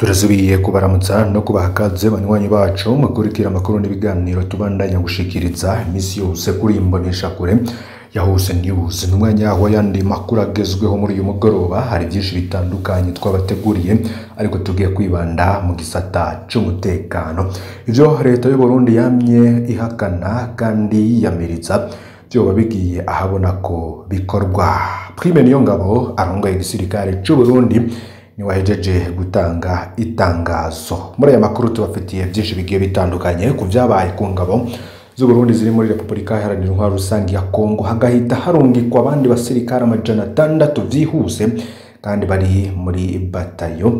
turasubiye kubaramutsa no kubaha ikaze banywanyi bacu mukurikira amakuru n'ibiganiro tubandanya gushikiriza iminsi yose kuri imbonesha kure ya hose news ni umwanya w'ayandi makuru agezweho muri uyu mugoroba hari byinshi bitandukanye twabateguriye ariko tugiye kwibanda mu gisata c'umutekano ivyo leta y'u Burundi yamye ihakana kandi yiyamiriza vyoba bigiye ahabona ko bikorwa Prime Niyongabo arongoye igisirikare c'u Burundi niwahejeje gutanga itangazo muri aya makuru tubafitiye byinshi bigiye bitandukanye ku vyabaye ku ngabo z'u Burundi ziri muri Repubulika Iharanira Intwaro Rusange ya Kongo hagahita harungikwa abandi basirikare amajana atandatu vyihuse kandi bari muri batayo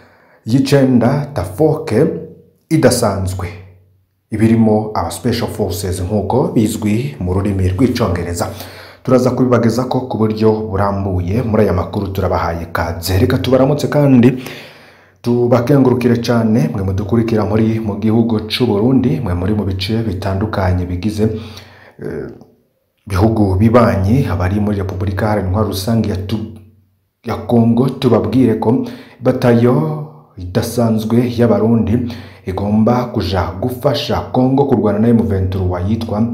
y'icenda Tafoke idasanzwe ibirimo aba special forces nk'uko bizwi mu rurimi rw'icongereza turaza kubibageza ko ku buryo burambuye muri aya makuru turabahaye kaze reka tubaramutse kandi tubakengurukire cyane mwe mudukurikira muri mu gihugu c'u Burundi mwe muri mu bice bitandukanye bigize eh, bihugu bibanyi abari muri Repubulika Iharanira Intwaro Rusange ya, tu, ya Kongo tubabwire ko batayo idasanzwe y'abarundi igomba kuja gufasha Kongo kurwana na M23 yitwa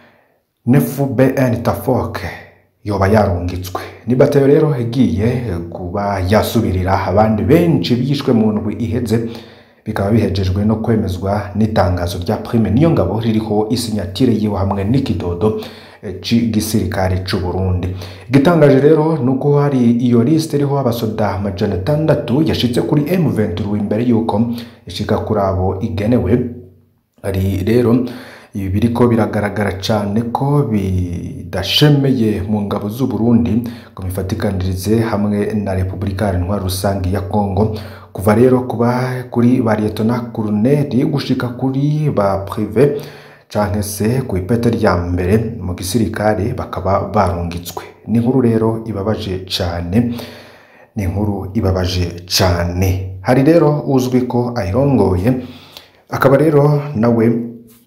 nefu bn tafoke yoba yarungitswe ni batayo rero igiye kuba yasubirira abandi benshi bishwe mu ndwi iheze bikaba bihejejwe no kwemezwa n'itangazo rya prime niyo ngabo ririho isinyatire yiwe hamwe n'ikidodo c'igisirikare c'u Burundi igitangaje rero nuko hari iyo liste iriho abasoda amajana atandatu yashitse kuri M23 imbere yuko ishika kuri abo igenewe ari rero ibi biriko biragaragara cyane ko bidashemeye mu ngabo z'u Burundi ngo bifatikanirize hamwe na Repubulika Iharanira Intwaro Rusange ya Kongo kuva rero kuba kuri ba Lieutenant Colonel gushika kuri ba prive canke se ku ipete rya mbere mu gisirikare bakaba barungitswe ni inkuru rero ibabaje cyane ni inkuru ibabaje cyane hari rero uzwi ko ayirongoye akaba rero nawe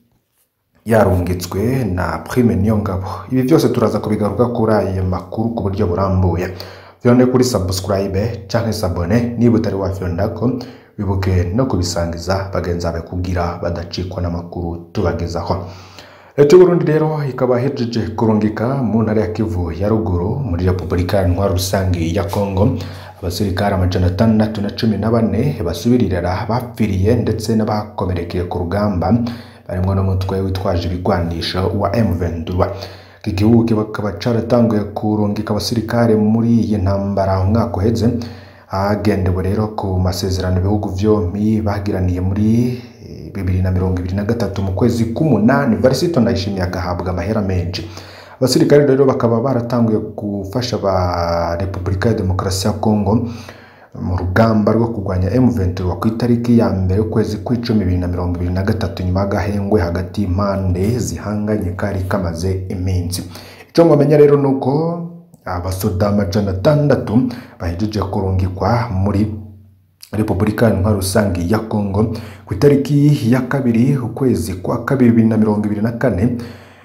yarungitswe na Prime Niyongabo ibi byose turaza kubigaruka kuri aya makuru ku buryo burambuye vyone kuri subscribe canke sabone niba utari wafyondako wibuke no kubisangiza bagenzi bawe kugira badacikwa n'amakuru tubagezaho leta y'uburundi rero ikaba hejeje kurungika mu ntara ya kivu ya ruguru muri repubulika ya ntwaro rusange ya kongo abasirikare amajana atandatu na cumi na bane basubiririra bapfiriye ndetse n'abakomerekeye ku rugamba barimwo n'umutwe witwaje ibigwanisho wa M23 iki gihugu kikaba caratanguye kurungika abasirikare muri iyi ntambara umwaka uheze hagendewe rero ku masezerano ibihugu vyompi bagiraniye muri bibiri na mirongo ibiri na gatatu mu kwezi k'umunani varisito ndayishimiye agahabwa amahera menshi abasirikare rero bakaba baratanguye gufasha ba repubulika ya demokarasi ya kongo mu rugamba rwo kurwanya M23 ku itariki ya mbere y'ukwezi kw'icumi bibiri na mirongo ibiri na gatatu nyuma y'agahengwe hagati y'impande zihanganye kari kamaze iminsi icyo mumenya rero ni uko abasoda amajana atandatu bahejeje kurungikwa muri repubulika intwaro rusange ya kongo ku itariki ya kabiri ukwezi kwa kabiri bibiri na mirongo ibiri na kane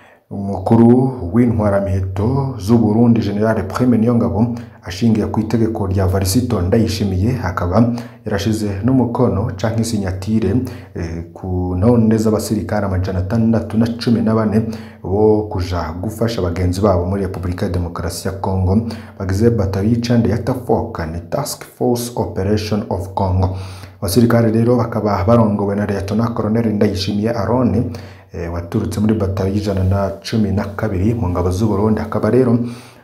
umukuru w'intwaramiheto z'u Burundi General Prime Niyongabo ashingiye ku itegeko rya Varisito Ndayishimiye akaba yarashize n'umukono canke sinyatire eh, ku ntonde z'abasirikare amajana atandatu na cumi na bane bo kuja gufasha bagenzi babo muri Repubulika ya Demokarasi ya Kongo bagize batayo y'icende ya Tafoka ni Task Force Operation of Congo abasirikare rero bakaba barongowe na Lieutenant Colonel Ndayishimiye Arone e, waturutse muri batayo y'ijana na cumi na kabiri mu ngabo z'u Burundi akaba rero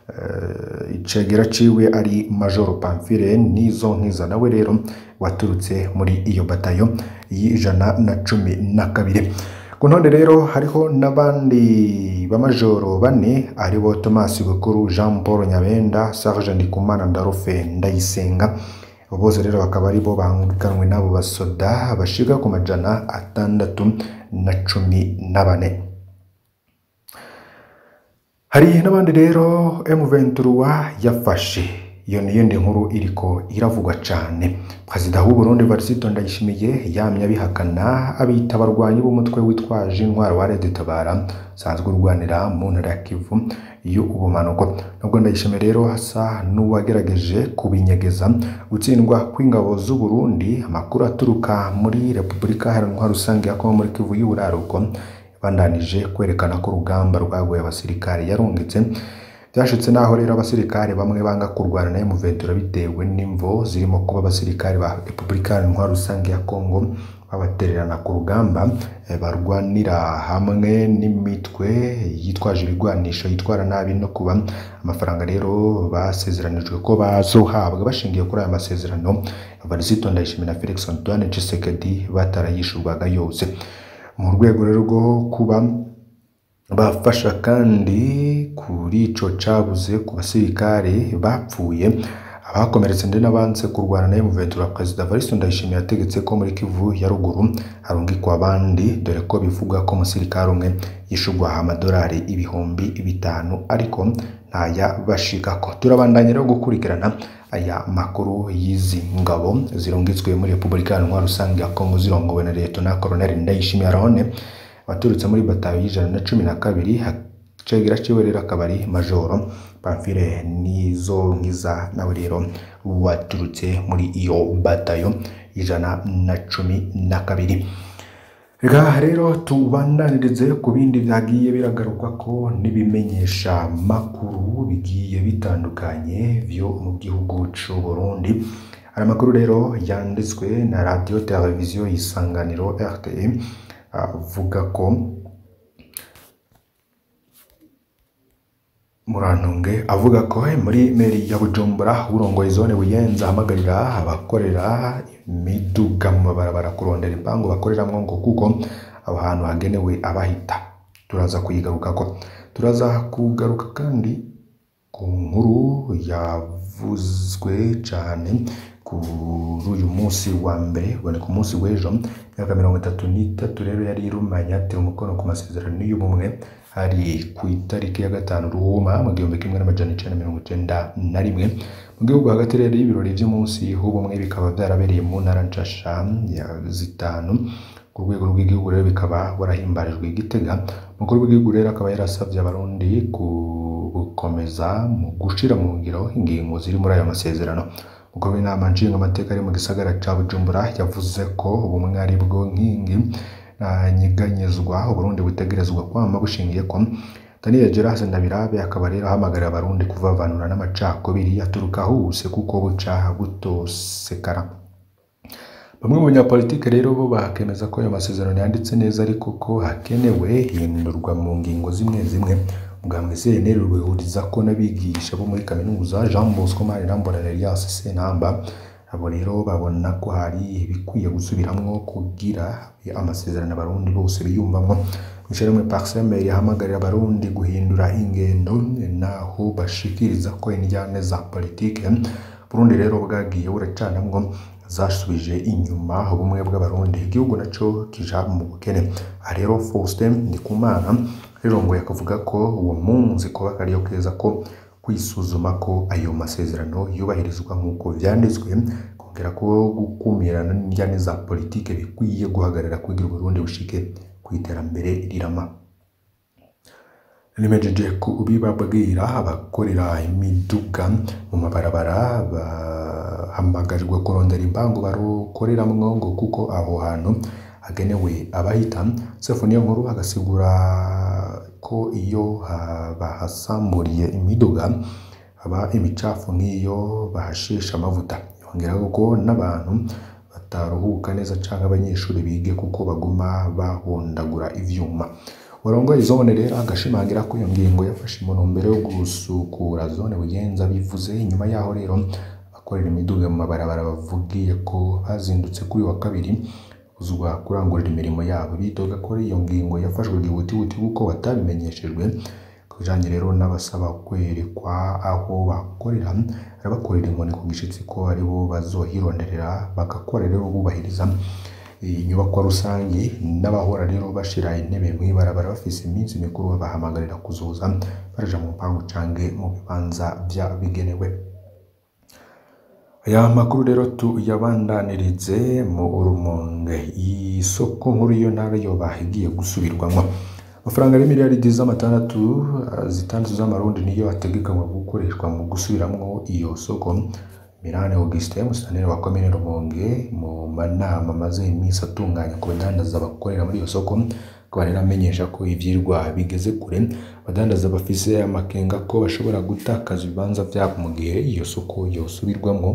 e, icegera ciwe ari Major Pamphile nizo nkiza nawe rero waturutse muri iyo batayo y'ijana na cumi na kabiri ku ntonde rero hariho n'abandi bamajoro bane aribo Thomas Bukuru Jean Paul Nyabenda Serge Ndikumana Ndarufe Ndayisenga bose rero bakaba aribo bangukanwe n'abo basoda bashiga ku majana atandatu na cumi na bane hari n'abandi rero M23 yafashe iyo ni yindi nkuru iriko iravugwa cane perezida w'u Burundi Varisito Ndayishimiye yamye abihakana abita abarwanyi b'umutwe witwaje intwaro wa Red Tabara sanzwe urwanira mu ntara ya Kivu y'ubumanuko nubwo Ndayishimiye rero hasa n'uwagerageje kubinyegeza gutsindwa kw'ingabo z'u Burundi amakuru aturuka muri Repubulika Iharanira Rusange ya Kongo muri Kivu y'uburaruko yabandanije kwerekana ko urugamba rwaguye abasirikare yarungitse byashitse naho rero abasirikare bamwe banga kurwana na M23 bitewe n'imvo zirimo kuba abasirikare ba Repubulika Iharanira Rusange ya Kongo babatererana ku rugamba eh, barwanira hamwe n'imitwe yitwaje ibigwanisho yitwara nabi no kuba amafaranga rero basezeranijwe ko bazohabwa bashingiye kuri aya masezerano Varisito Ndayishimiye na Felix Antoine Tshisekedi batarayishurwaga yose mu rwego rero rwo kuba bafasha kandi kuri ico cabuze ku basirikare bapfuye abakomeretse ndetse n'abanze kurwana na M23 Perezida Varisito Ndayishimiye yategetse ko muri Kivu ya ruguru harungikwa abandi dore ko bivuga ko umusirikare umwe yishurwa amadolari ibihumbi bitanu ariko ntaya bashikako turabandanya rero gukurikirana aya makuru y'izi ngabo zirungitswe muri Repubulika Iharanira Rusange ya Kongo zirongowe na Leta Colonel Ndayishimiye Arone waturutse muri batayo y'ijana na cumi na kabiri cegera ciwe rero akaba ari majoro Pamphile nizo nkiza nawe rero waturutse muri iyo batayo y'ijana na cumi na kabiri reka rero tubandanirize ku bindi byagiye biragaruka ko n'ibimenyesha makuru bigiye bitandukanye byo mu gihugu c'u Burundi hari amakuru rero yanditswe na radiyo televiziyo y'isanganiro RTE avuga ko Murantunge avuga ko muri meri ya Bujumbura urongoye zone Buyenzi ahamagarira abakorera imiduga mu mabarabara kurondera impangu bakoreramwo ngo kuko aho hantu hagenewe abahita turaza kuyigarukako turaza kugaruka kandi ku nkuru yavuzwe cane kuri uyu munsi wa mbere ubone ku munsi w'ejo imyaka mirongo itatu n'itatu rero yari irumanye yatewe umukono ku masezerano y'ubumwe hari ku itariki ya gatanu ruhuma mu gihumbi kimwe n'amajana icenda mirongo icenda na rimwe mu gihugu hagati rero y'ibirori vy'umunsi w'ubumwe bikaba vyarabereye mu ntara nshasha ya zitanu ku rwego rw'igihugu rero bikaba warahimbarijwe i Gitega umukuru w'igihugu rero akaba yarasavye abarundi gukomeza mu gushira mu ngiro ingingo ziri muri ayo masezerano umukuru w'inama nshingamateka ari mu gisagara ca Bujumbura yavuze ko ubumwe ari bwo nkingi nyiganyezwa Uburundi butegerezwa kwama bushingiye ko Daniel Geras Ndabirabe akaba rero ahamagarira abarundi kuvavanura n'amacakubiri aturuka hose kuko buca butosekara bamwe mu banyapolitike rero bo bakemeza ko ayo masezerano yanditse neza ariko ko hakenewe hindurwa mu ngingo zimwe zimwe mugambwe CNL rwihuriza ko n'abigisha bo muri kaminuza Jean Bosco Marirambona Elias Sentamba abo rero babona ko hari ibikwiye gusubiramwo kugira amasezerano abarundi bose biyumvamwo Michel Paxeme yahamagarira abarundi guhindura ingendo naho bashikiriza ko injyane za politike Burundi rero bwagiye buracanamwo zasubije inyuma ubumwe bw'abarundi igihugu naco kija mu bukene aha rero Faustin Ndikumana rirongoye akavuga ko uwo munsi kuba kariyo keza ko kwisuzuma ko ayo masezerano yubahirizwa nk'uko vyanditswe kongera ko gukumirana n'injyane za politike bikwiye guhagarara kugira Burundi bushike ku iterambere rirama nimejeje kubibabwira abakorera imiduga mu mabarabara bahamagarijwe kurondera impangu barukoreramwo ngo kuko aho hantu hagenewe abahita sefu niyo nkuru agasigura ko iyo bahasamburiye imiduga haba imicafu nk'iyo bahashesha amavuta yongeraho ko n'abantu bataruhuka neza canke abanyeshuri bige kuko baguma bahondagura ivyuma warongoye zone rero agashimangira ko iyo ngingo yafashe mu ntumbero yo gusukura zone bugenza bivuze inyuma yaho rero abakorera imiduga mu mabarabara bavugiye ko bazindutse kuri wa kabiri kuzwa kurangurira imirimo yabo bidoga ko iyo ngingo yafashwe gihutihuti kuko batabimenyeshejwe ku bijanye rero n'abasaba kwerekwa aho bakorera arabakorera inkoni ku gishitsi ko aribo bazohironderera bagakora rero bubahiriza inyubakwa rusange n'abahora rero bashira intebe mw'ibarabara bafise iminsi mikuru babahamagarira kuzoza baja mu mpangu canke mu bibanza vyabigenewe aya makuru rero tuyabandanirize mu Rumonge isoko nkuru yo ntara yoba igiye gusubirwamo amafaranga y'imiliyaridi z'amatandatu zitandatu z'amarundi niyo ategekanywa gukoreshwa mu gusubiramwo iyo soko Mirane Augustin Musanire wa komine Rumonge mu manama amaze iminsi atunganya ku badandaza bakorera muri iyo soko akaba rero amenyesha ko ivyirwa bigeze kure abadandaza bafise amakenga ko bashobora gutakaza ibibanza vyabo mu gihe iyo soko yosubirwamwo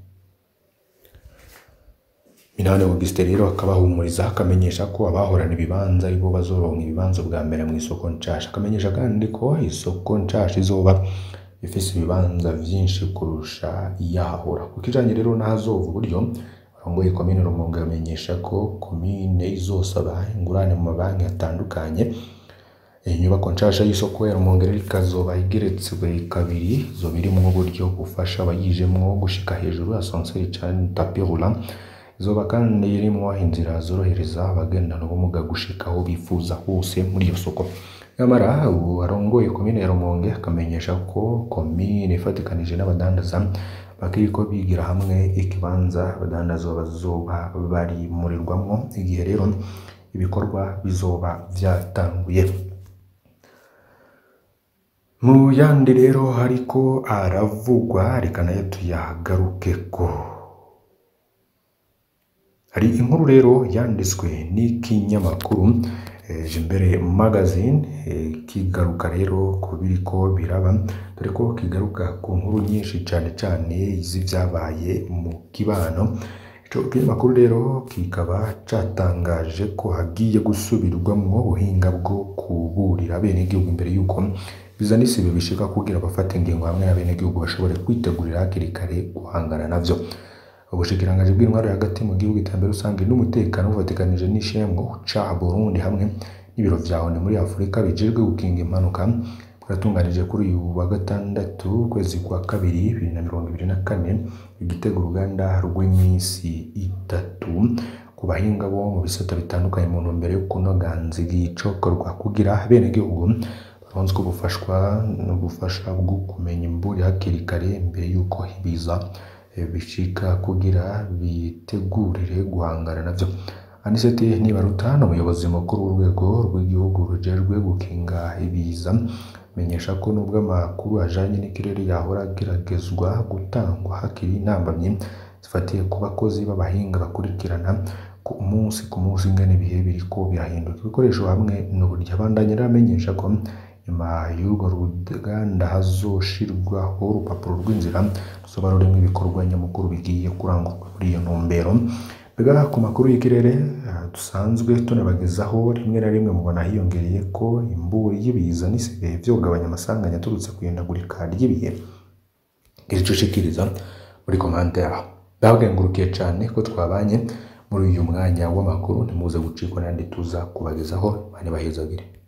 Minani Augustin rero akabahumuriza akamenyesha ko abahorana ibibanza aribo bazoronka ibibanza bwa mbere mu isoko nshasha akamenyesha kandi ko isoko nshasha izoba ifise ibibanza vyinshi kurusha iyahahora ku kijanye rero n'ahazova uburyo arongoye komine Rumonge amenyesha ko komine izosaba ingurane mu mabanki atandukanye inyubako nshasha y'isoko ya Rumonge rero ikazoba igeretswe kabiri izoba irimwo uburyo bufasha abayijemwo gushika hejuru ascenseur canke tapis roulant izoba kandi irimwo inzira zorohereza abagendana ubumuga gushika aho bifuza hose muri iyo soko nyamara ubu arongoye komine ya Rumonge akamenyesha ko komine ifatikanije n'abadandaza bakiriko bigira hamwe ikibanza abadandaza bazoba barimurirwamwo igihe rero ibikorwa bizoba vyatanguye mu yandi rero hariko aravugwa reka nayo tuyagarukeko hari inkuru rero yanditswe n'ikinyamakuru Jimbere magazine kigaruka rero ku biriko biraba dore ko kigaruka ku nkuru nyinshi cyane cyane z'ivyabaye mu kibano ico kinyamakuru rero kikaba catangaje ko hagiye gusubirwamwo ubuhinga bwo kuburira abenegihugu imbere y'uko bizana isibe bishika kugira abafata ingingo hamwe n'abenegihugu bashobore kwitegurira hakiri kare guhangana navyo ubushikiranganji bw'intwaro hagati mu gihugu iterambere rusange n'umutekano bufatikanije n'ishemwo ca Burundi hamwe n'ibiro vya ONU muri Afurika bijejwe gukinga impanuka bwatunganije kuri uyu wa gatandatu ukwezi kwa kabiri bibiri na mirongo ibiri na kane igitego uruganda rw'iminsi itatu ku bahinga bo mu bisata bitandukanye mu ntumbero yo kunoganza igicokorwa kugira abenegihugu baronswe ubufashwa n'ubufasha bwo kumenya imburi hakiri kare mbere y'uko ibiza bishika kugira bitegurire guhangana navyo aniseti nibaruta ni umuyobozi mukuru w'urwego rw'igihugu rujejwe gukinga ibiza menyesha ko nubwo amakuru ajanye n'ikirere yahora ageragezwa gutangwa hakiri intambamyi zifatiye ku bakozi b'abahinga bakurikirana ku munsi ku munsi ingene ibihe biriko birahinduka ibikoresho hamwe n'uburyo abandanya rero amenyesha ko nyuma y'urwo ruganda hazoshirwaho urupapuro rw'inzira ruzoba rurimwo ibikorwa nyamukuru bigiye kurangurwa muri iyo ntumbero mbega ku makuru y'ikirere dusanzwe tunabagezaho rimwe na rimwe mubona hiyongereye ko imburi y'ibiza n'isigaye vyogabanya amasanganya aturutse ku ihindagurika ry'ibihe iri co ushikiriza muri komande yaho ndabagengurukiye cane ko twabanye muri uyu mwanya w'amakuru ntimuze gucikwa n'andi tuza kubagezaho bane bahezagire